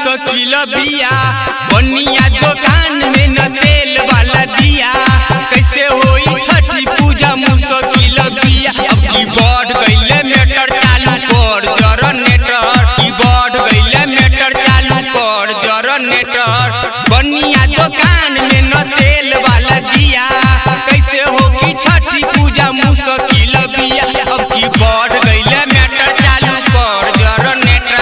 मुश्किल बिया बनिया दुकान में न तेल वाला दिया कैसे होई छठी पूजा मुश्किल बिया अब की बढ़ गईले मेटर चालू कर जनरेटर की बढ़ गईले मेटर चालू कर जनरेटर बनिया दुकान में न तेल वाला दिया कैसे होगी छठी पूजा मुश्किल बिया अब की बढ़ गईले मेटर चालू कर जनरेटर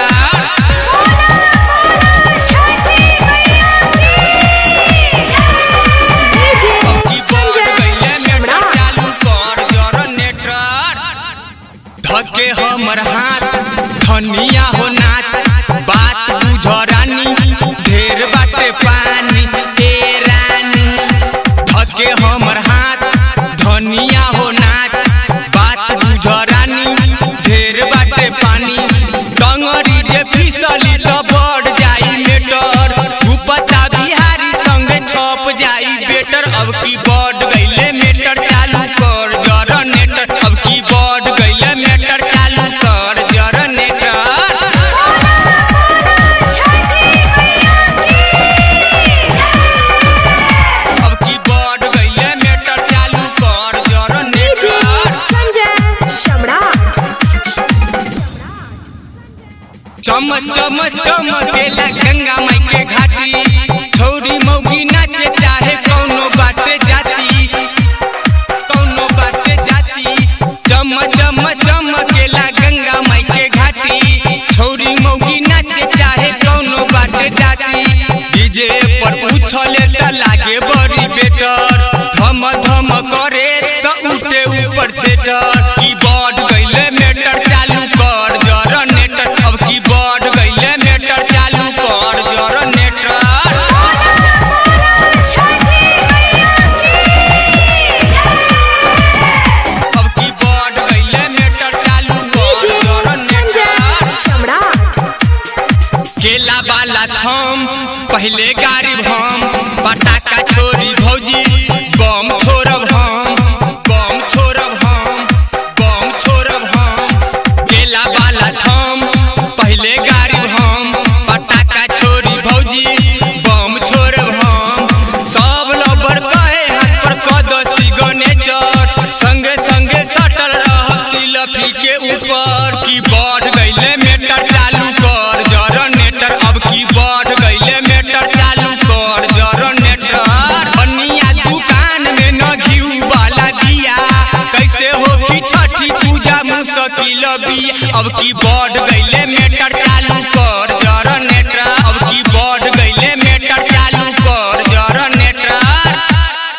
की बढ़ गईले मेटर चालू कर जनरेटर धके हमर हाथ धनिया हो नाच बात बुझरानी ढेर बाटे पानी ए रानी धके हमर हाथ धनिया हो नाच बात बुझरानी ढेर बाटे पानी डंगरी जे फिसली त बढ़ जाई मेटर उपता बिहारी संगे छप जाई बेटर अब की बढ़ गईले मेटर चालू कर जनरेटर अब की बढ़ गईले मेटर चालू कर जनरेटर अब की बढ़ गईले मेटर चालू कर जनरेटर चम चम चमकेला गंगा माई के घाटी छौरी मौगी नाचे चाहे कौनो बाटे जाती कौनो बाटे जाती चम चम चमकेला गंगा माई के घाटी छौरी मौगी नाचे चाहे कौनो बाटे जाती डीजे पर उछले त लागे बड़ी बेटर धम धम करे त उठे ऊपर सेटर की बढ़ गईले मेटर चालू कर जनरेटर अब की बढ़ गईले मेटर चालू कर जनरेटर अब की बढ़ गईले मेटर चालू कर जनरेटर केला वाला थम पहले गाड़ी हम पटाखा छोड़ी भौजी बम छोड़ब हम बम छोड़ब हम बम छोड़ब हम केला वाला थम पहले गाड़ी हम पटाखा छोड़ी भौजी बम छोड़ब हम सब लबर कहे हाथ पर कदसी गनेचर संगे संगे सटल रह सिलफी के ऊपर की बढ़ गईले मेटर चालू कर जनरेटर अब की बढ़ गईले मेटर चालू कर जनरेटर बनिया दुकान में न घीऊ वाला दिया कैसे होगी छठी पूजा मुश्किल बिया अब की बढ़ गईले मेटर